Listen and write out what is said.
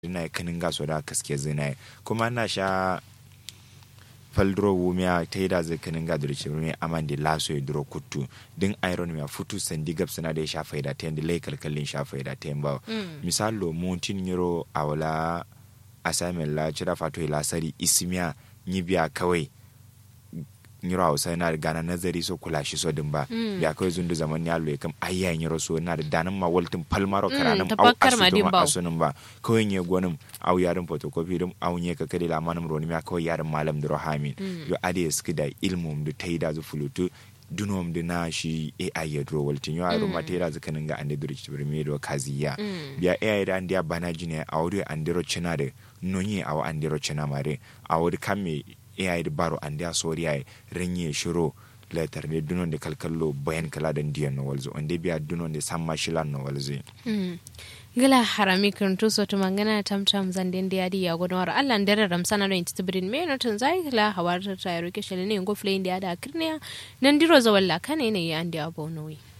dina kanin gaso da kaske zina kuma na sha faldro wumia ta yi da zai kanin ga dure cibir aman di laso ya duro kutu din iron ya futu sandi gab sana da ya shafa da ta yanda lai kalkalin shafa da ta yamba misalo muntin yiro a wala assignment la cira fato ila sari isimiya ni biya kawai nyiro hausa na da gana nazari so kula shi so din ba ya kawai zundu zaman ya loye kam ayya nyiro so na da danin ma waltin palmaro karanin au asutu ma asunin ba kawai nye gonin au yarin photocopy dum au nye ka kade la manum roni ma kawai yarin malam dro hamin yo ade ski da ilmum du taida zu fulutu dunom de na shi AI ya dro waltin yo aro matera zakanin ga ande duri cibir me do kaziya biya AI da andiya bana jine awri andero china de nonye awa andero china mare awri kamme AI da baro ande a sori ay renye shiro letter ne dunon de kalkallo bayan kala da ndiyan no walzo onde biya dunon de samma shilan no walzo gila harami kirntu soto mangana tam tam zanden de adi ya godon wara Allah ndere ramsana no inti tibrin me no tun zai gila hawar ta yaro ke shele ne ngo flay ndi ada kirniya nan diro zawalla kane ne ya andi abonowi